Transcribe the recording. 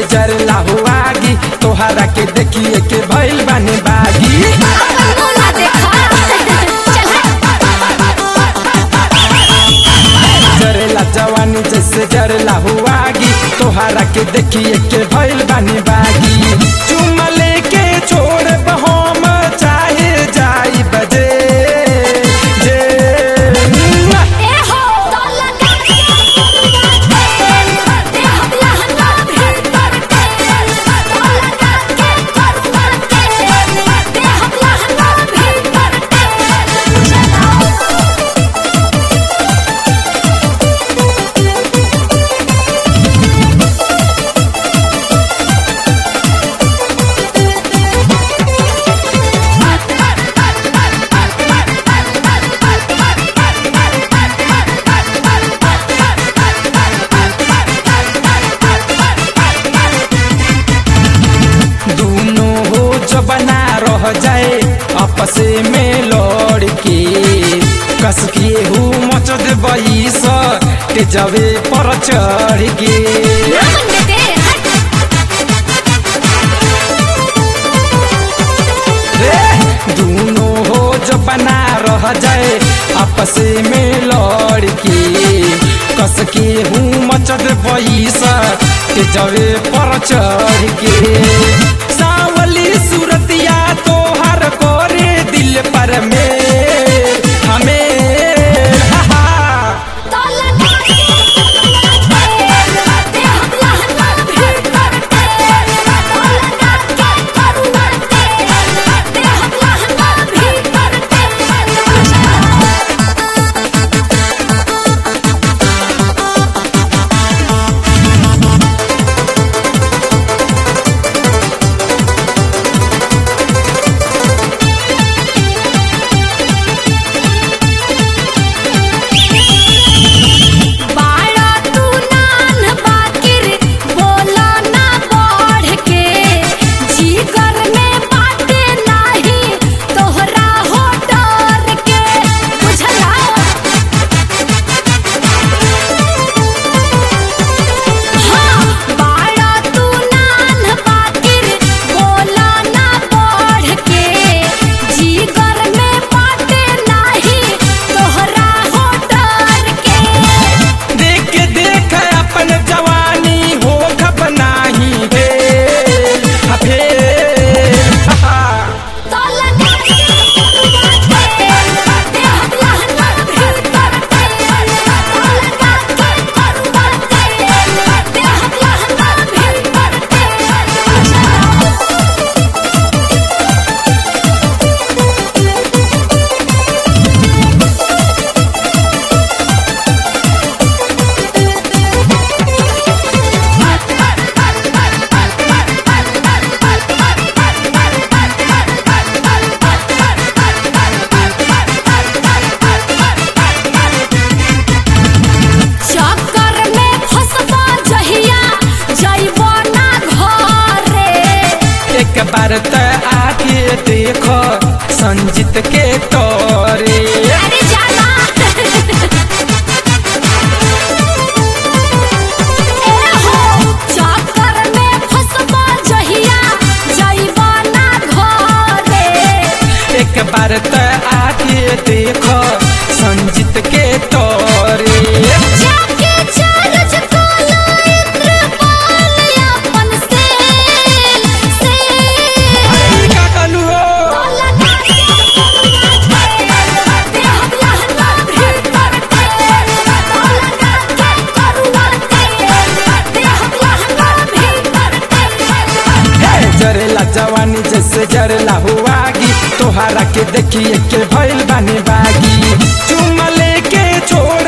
जरला हुआगी तोहरा के देखिए के भइल बानी बागी बोला देखा जरेला जवानी जैसे जरला हुआगी तोहरा के देखिए के भइल बानी बागी चुमा लेके छोड़ हम चाहे जाई बजे जे ए हो तो लगा के ते हम लहंगा भेंट करते तो लगा के कर करते ते हम लहंगा भेंट करते चलो दोनों हो जबना रह जाए आपसे में लड़ के कस के हूँ मच देबई स तेजवे पर चढ़ के नाम दे हट रे दोनों हो जबना रह जाए आपसे में लड़ के कस के हूँ मच देबई स तेजवे पर चढ़ के सावली सूरतिया तोहर कोरे दिल पर में हमें हा हा तो लगा के ते हम लहंगा भेंट करते तो लगा के कर करते ते हम लहंगा भेंट करते बाड़ा तू नान बाकिर बोला ना बढ़ के जीगर में बाटे नाही तोहरा हो डर के बुझला हाँ बाड़ा तू नान बाकिर बोला ना बढ़ के जीगर में बाटे नाही तोहरा हो डर के देख देख अपन जवानी हो खब नाही भेल हा भेल हा हा। तो लगा के ते हम लहंगा भेंट करते तो लगा के कर करते ते हम लहंगा भेंट करते चक्कर में फंसबा जहिया जइबो ना घरे एक बार त आके देखो संजीत के तोरे अरे जाना ए हो चक्कर में फंसबा जहिया जइबो ना घरे एक बार त आके देखो संजीत के तोरे जाके चार्ज कोलो इंद्रपाल अपन से से का कहलू हो तो लगा के ते हम लहंगा भेंट करते तो लगा के करुआते ते हम लहंगा भेंट करते हे जरेला जवानी जैसे जरला हुआगी तोहरा के देखिए के भइल बानी बागी चुमा लेके छोड़